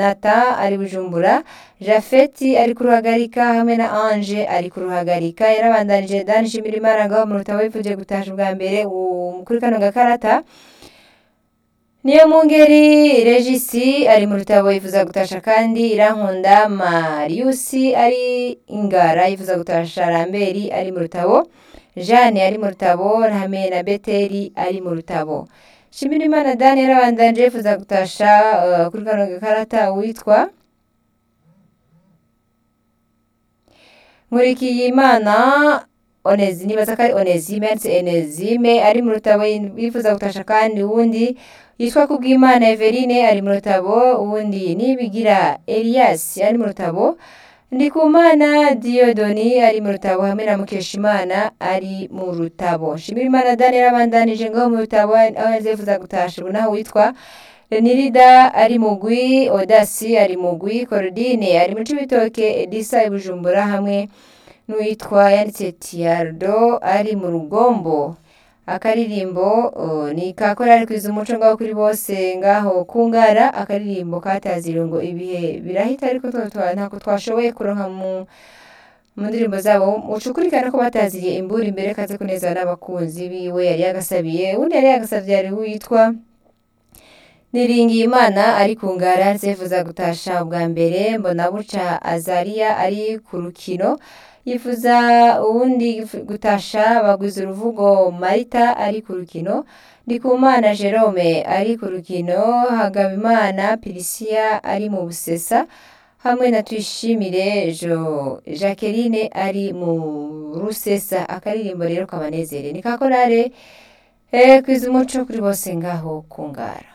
nata ari bujumbura jafeti ari kuruhagarika hamwe na ange ari kuruhagarika yarabandanije dani shimirimana ngaho mu rutabo yifuje gutasha ubwa mbere u- kuri kano gakarata niyo mu ngeri regisi ari mu rutabo yifuza gutasha kandi irankunda mariusi ari ingara yifuza gutasha ramberi ari mu rutabo jeanne ari mu rutabo hamwe na beteri ari mu rutabo shimirimana dani yarabandanje yifuza gutasha uh, kuri kano gakarata witwa nkurikiyimana onezi nibaza ko ari onezime yanditse enezime ari mu rutabo yifuza gutasha kandi uwundi yitwa kubwimana everine ari mu rutabo uwundi nibigira elias ari mu rutabo ndikumana diyodoni ari mu rutabo hamwe na mukeshimana ari mu rutabo shimirimana dani yarabandanije ngaho mu rutabo aho yifuza gutasha ubu naho witwa Renirida ari mugwi Odasi ari mugwi Korodine ari mu Cibitoke Edisa i Bujumbura hamwe n'uwitwa yanditse Tiardo ari mu Rugombo akaririmbo uh, ni kakora ari kwiza umuco ngaho kuri bose ngaho kungara akaririmbo katazira ngo ibihe birahita ariko twa- twa- ntako twashoboye kuronka mu mu ndirimbo zabo ucukurikana ko bataziriye imbura imbere kaze kuneza n'abakunzi biwe yari yagasabiye undi yari yagasavye yari witwa niringiye imana ari ku ngara zifuza gutasha ubwa mbere mbona buca azariya ari ku rukino yifuza uwundi gutasha bagwiza uruvugo marita ari ku rukino ndikumana jerome ari ku rukino hagabimana pirisiya ari mu busesa hamwe na tuyishimire jo jacqueline ari mu rusesa akaririmbo rero kabanezere ni kakorare eh, kwiza umuco kuri bose ngaho ku ngara